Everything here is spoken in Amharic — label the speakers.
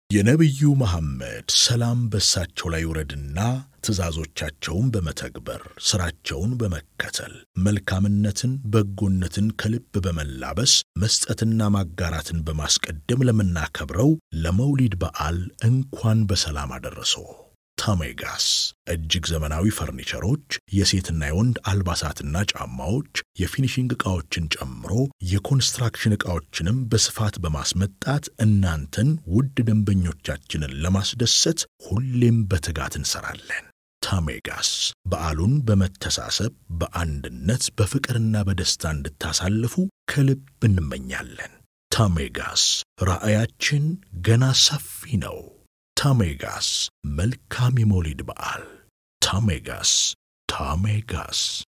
Speaker 1: የነቢዩ መሐመድ ሰላም በሳቸው ላይ ውረድና ትእዛዞቻቸውን በመተግበር ሥራቸውን በመከተል መልካምነትን፣ በጎነትን ከልብ በመላበስ መስጠትና ማጋራትን በማስቀደም ለምናከብረው ለመውሊድ በዓል እንኳን በሰላም አደረሰው። ታሜጋስ እጅግ ዘመናዊ ፈርኒቸሮች፣ የሴትና የወንድ አልባሳትና ጫማዎች፣ የፊኒሺንግ ዕቃዎችን ጨምሮ የኮንስትራክሽን ዕቃዎችንም በስፋት በማስመጣት እናንተን ውድ ደንበኞቻችንን ለማስደሰት ሁሌም በትጋት እንሰራለን። ታሜጋስ በዓሉን በመተሳሰብ በአንድነት በፍቅርና በደስታ እንድታሳልፉ ከልብ እንመኛለን። ታሜጋስ ራዕያችን ገና ሰፊ ነው። ታሜጋስ መልካም የመውሊድ በዓል። ታሜጋስ ታሜጋስ